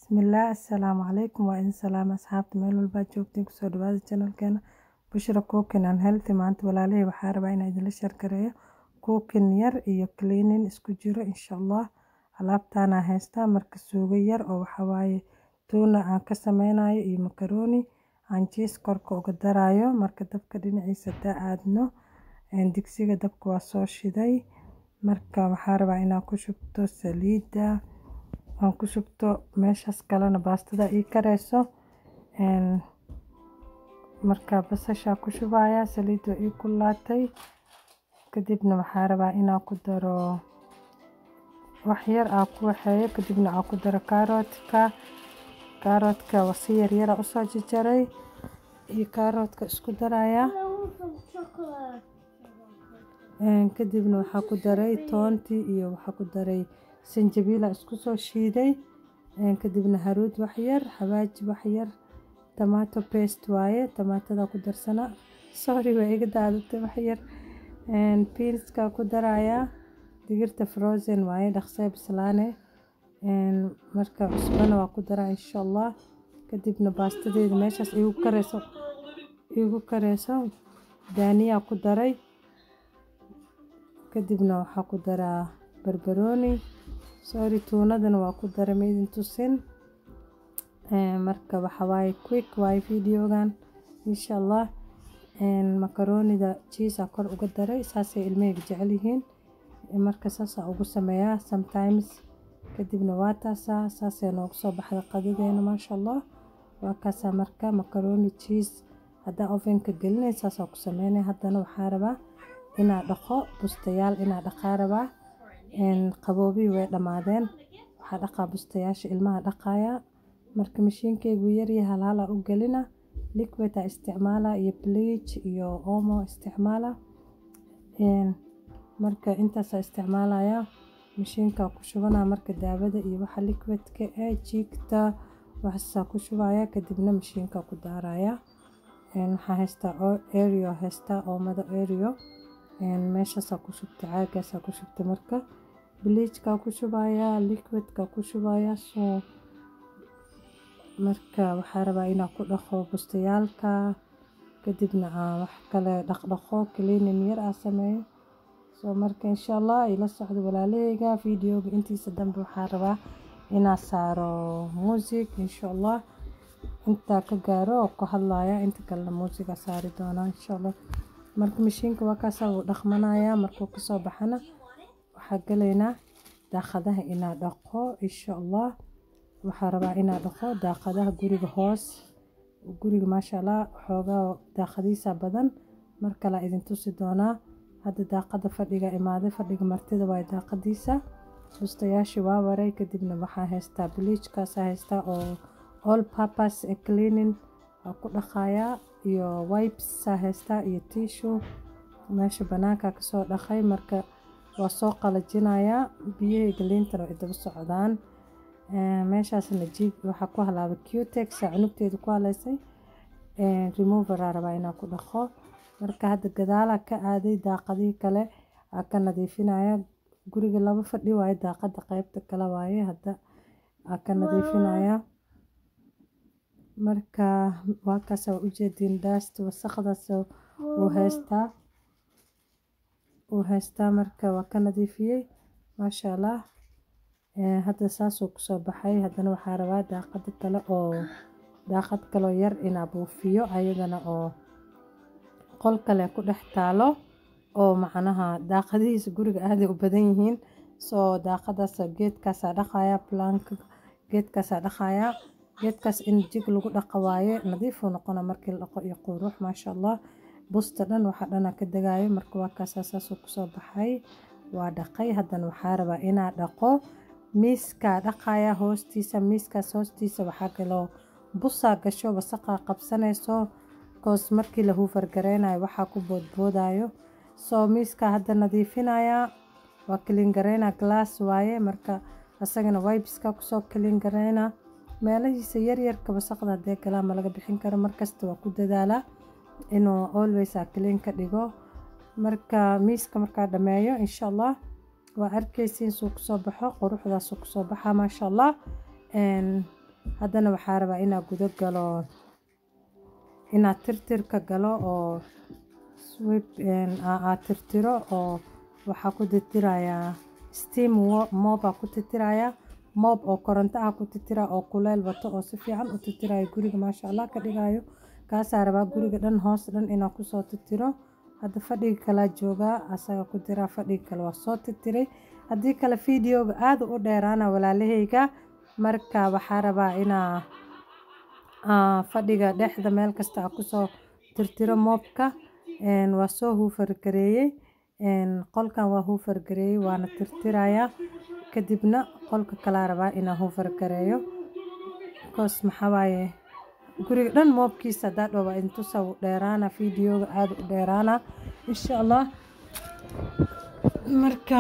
bismillaah assalaamu calaykum waa idin salaam asxaabta meel walbaad joogtiin kusoo dhawaada channelkeena bushra cooking and healthy maanta walaalahey waxaa rabaa inaan idinla sheergareeyo cooking yar iyo cleaning isku jiro insha allah alaabtaana haystaa marka suugo yar oo waxawaaye tuuna aan ka sameynayo iyo makaroni aan jiis korka uga darayo marka dabka dhinaciisa daa aadno digsiga dabka waa soo shiday marka waxaa rabaa inaan ku shubto saliidda aan ku shubto meeshaas kalena baastada ii kareyso marka basashaa ku shubaya saliidda ii kulaatay kadibna waxaa rabaa inaan ku daro wax yar aa ku waxeeyo kadibna aan ku daro kaaroodka kaaroodka wasi yaryara usoo jajaray iyo kaaroodka isku daraya kadibna waxaa ku daray toontii iyo waxaa ku daray sanjabiila isku soo shiiday kadibna haruud waxyar xawaaji waxyar tomato paste waaye tomaatada ku darsana sorry waa iga daadatay waxyar beanska ku daraya digirta frozen waaye dhaqsee bislaane marka cusbana waa ku daraa insha allah kadibna baastadeeda meeshaas igu kareyso igu kareyso daaniyaa ku daray kadibna waxaa ku daraa barbarooni sorry tuunadana waa ku daray maidin tusin marka waxa waaye quick waaye videogan insha allah makaroonida jiisa kor uga daray saasay ilmahayga jecel yihiin marka saasaa ugu sameeyaa sometimes kadibna waa taasaa saasay noogu soo baxda qadadeena maasha allah waa kaasaa marka makarooni jiis haddaa ovenka gelinay saasaa ku sameynay haddana waxaa rabaa inaa dhaqo bustayaal inaa dhaqaa rabaa qaboobihii way dhammaadeen waxaa dhaqaa bustayaasha ilmaha dhaqaya marka mashiinkeygu yaryahay halhalaa u gelina liquid aa isticmaala iyo bleach iyo omo isticmaala marka intaasaa isticmaalaya mashiinka ku shubana marka daawada iyo waxa liquidka ee jiigta waxaasaa ku shubaya kadibna mashiinka ku daaraya waxaa haystaa ario haystaa oomada ario meeshaasaa ku shubta caagaasaa ku shubta marka bleachka ku shubaya liquidka ku shubaya soo marka waxaa rabaa inaan ku dhaqo bustayaalka kadibna aan wax kale dhaqdhaqo cleaning yar aa sameeyo soo marka insha allah ila socdo walaalaheyga videoga intiisa dambe waxaa rabaa inaa saaro music insha allah intaa ka gaaro oo ku hadlaya inta kalena muusiga saari doonaa insha allah marka mashiinka waa kaasaa wuu dhaqmanaya markuu kasoo baxana waxaa galaynaa daaqadaha inaa dhaqo insha allah waxaa rabaa inaa dhaqo daaqadaha guriga hoos guriga maasha allah xoogaa daaqadiisa badan mar kale idin tusi doonaa hadda daaqada fadhiga imaaday fadhiga martida waaye daaqadiisa bustayaashii waa waray kadibna waxaa haystaa bleachkaasa haystaa oo all purpose cleaning waa ku dhaqayaa iyo wipesaa haystaa iyo tissue meesha banaanka kasoo dhaqay marka waa soo qalajinayaa biyahayga liintana way daba socdaan meeshaasna jiig waxaa ku halaabay cutex cunugteeda ku haleysay removeraa rabaa inaan ku dhaqo marka hadda gadaalaa ka aaday daaqadihii kale aa ka nadiifinaya guriga laba fadhi waaye daaqada qeybta kale waaye hadda aa ka nadiifinaya marka waa kaas waa ujeediin daasta wasaqdaas uu haystaa uu haystaa marka waa ka nadiifiyey maasha allah hadda saasuu kusoo baxay haddana waxaa rabaa daaqada kale oo daaqad kaloo yar inaa buufiyo ayadana oo qol kale ku dhex taalo oo macnaha daaqadihiisa guriga aaday u badan yihiin soo daaqadaas geedkaasaa dhaqaya planka geedkaasaa dhaqaya geedkaas in jig lagu dhaqa waaye nadiifuu noqona markii la dhaqo iyo qurux maasha allah busta dhan waxa dhana ka degaayo marka waa kaasaa saasuu kusoo baxay waa dhaqay haddana waxaa rabaa inaa dhaqo miiskaa dhaqaya hoostiisa miiskaas hoostiisa waxaa kaloo busaa gasho wasaqaa qabsanayso koos markii la huufargareynayo waxaa ku boodboodayo soo miiskaa hadda nadiifinaya waa kaliin gareynaa glass waaye marka isagana wibeska kusoo kaliin gareynaa meelahiisa yaryarka wasaqda hadee galaa ma laga bixin karo markasta waa ku dadaalaa inuu always a kaliin ka dhigo marka miiska markaa dhameeyo insha allah waa arkeysiin suu kusoo baxo quruxdaasuu kusoo baxaa maasha allah haddana waxaa rabaa inaa gudo galo inaad tirtirka galo oo swip aad tirtiro oo waxaa ku tirtirayaa steam moobaa ku tirtirayaa moob oo koronto ah ku tirtira oo kuleel wato oo si fiican u tirtirayo guriga maasha allah ka dhigayo kaasaa rabaa guriga dhan hoos dhan inaa kusoo tirtiro hadda fadhiga kalaa joogaa asaga ku diraa fadhiga kale waa soo tirtiray haddii kale videoga aada u dheeraana walaalahayga marka waxaa rabaa inaa fadhiga dhexda meel kasta a kusoo tirtiro moobka waa soo huufargareeyey qolkan waa huufargareeyey waana tirtirayaa kadibna qolka kalaa rabaa inaa huufargareeyo bikoos maxaa waaye guriga dhan moobkiisa haddaa dhow waa intusa u dheeraana videoga aada u dheeraana insha allah marka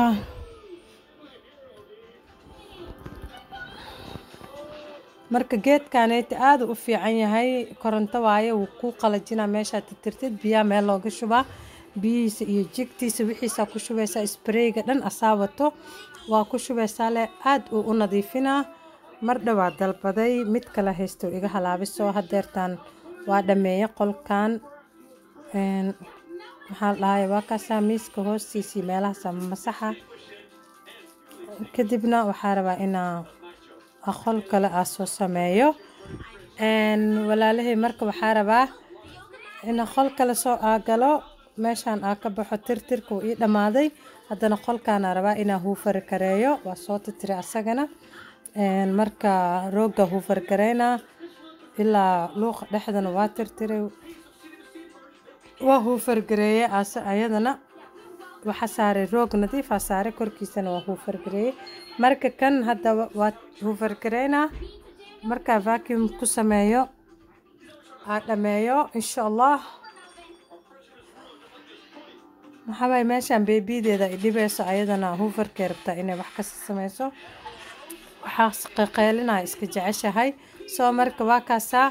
marka geedkaneyti aada u fiican yahay koronto waaye wuu kuu qalajinaa meeshaa tirtirtid biyaa meel looga shubaa biyihiisa iyo jigtiisa wixiisaa ku shubaysaa spreyga dhan asaa wato waa ku shubaysaa leh aada uu u nadiifinaa mar dhowaa dalbaday mid kale haysto iga halaabiso hadeertaan waa dhameeye qolkan maxaa la dhahay waa kaasaa miiska hoostiisii meelahaasa masaxa kadibna waxaa rabaa inaa qol kale aa soo sameeyo walaalahay marka waxaa rabaa ina qol kale soo aagalo meeshaan aa ka baxo tirtirka uu ii dhammaaday haddana qolkaana rabaa inaa huufari kareeyo waa soo tirtiray asagana marka roogga huufargareynaa ilaa luuqa dhexdana waa tirtiray waa huufargareeye ase ayadana waxaa saaray roog nadiifaa saaray korkiisana waa huufargareeye marka kan hadda waa huufargareynaa markaa vacuum ku sameeyo aa dhameeyo insha allah maxaa waaye meeshaan beebideeda ay dhibayso ayadana huufarkay rabtaa inay wax kasi sameyso waxaa qaqeylinaya iska jeceshahay soo marka waa kaasaa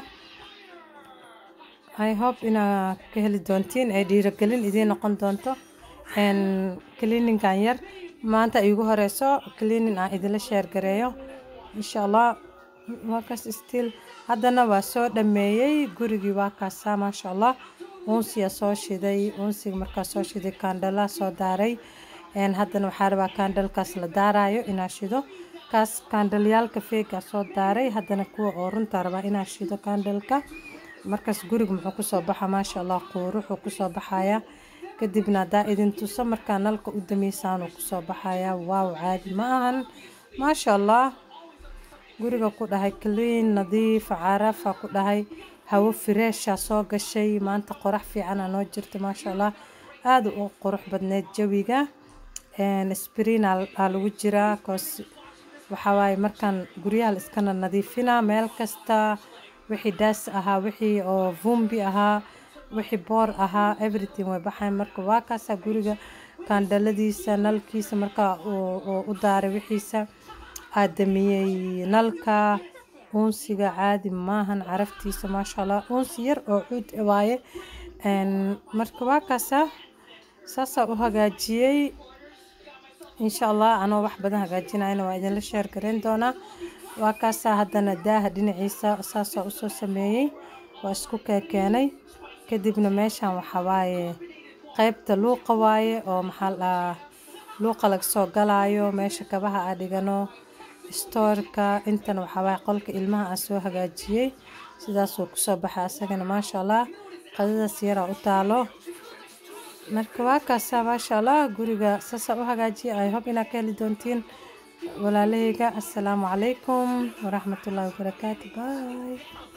i hope inaa ka heli doontiin ay dhiiragelin idiin noqon doonto cleaningan yar maanta iigu horeyso cleaning aan idinla sheergareeyo insha allah waa kaas still haddana waa soo dhameeyey gurigii waa kaasaa maasha allah uunsiya soo shiday uunsiga markaa soo shiday kaandhalaa soo daaray haddana waxaa rabaa kaandhalkaas la daarayo inaa shido kaas kaandhalyaalka feegaa soo daaray haddana kuwa oo runta rabaa inaa shido kaandhalka markaas guriga muxuu kusoo baxa maasha allah quuruxuu kusoo baxayaa kadibna haddaa idin tuso markaa nalka u dameysaanuu kusoo baxayaa waaw caadi ma ahan maasha allah guriga ku dhahay clean nadiif carafa ku dhahay hawo fireesha soo gashay maanta qorax fiicana noo jirta maasha allah aada u qurux badneyd jawiga sbriin aa lagu jiraa koos waxaa waaye markaan guryaha la iskana nadiifinaa meel kasta wixii daas ahaa wixii oo vumbi ahaa wixii boor ahaa everything way baxayn marka waa kaasaa guriga kaandhaladiisa nalkiisa markaa u daaray wixiisa aadamiyey nalka uunsiga caadi maahan caraftiisa maasha allah uunsi yar oo cuud waaye marka waa kaasaa saasaa u hagaajiyey insha allah anoo wax badan hagaajinayna waa idinla sheer gareyn doonaa waa kaasaa haddana daaha dhinaciisa saasaa usoo sameeyey waa isku keekeenay kadibna meeshan waxaa waaye qeybta luuqa waaye oo maxaa la dhahaa luuqa laga soo galaayo meesha kabaha aa dhigano stoorka intan waxaa waaye qolka ilmaha aa soo hagaajiyey sidaasuu kusoo baxay asagana maasha allah qadadaas yaraa u taalo marka waa kaasaa maasha allah guriga saasaa u hagaajiyay ay hob inaad ka heli doontiin walaalahayga assalaamu calaykum waraxmatullaahi wabarakaatu bye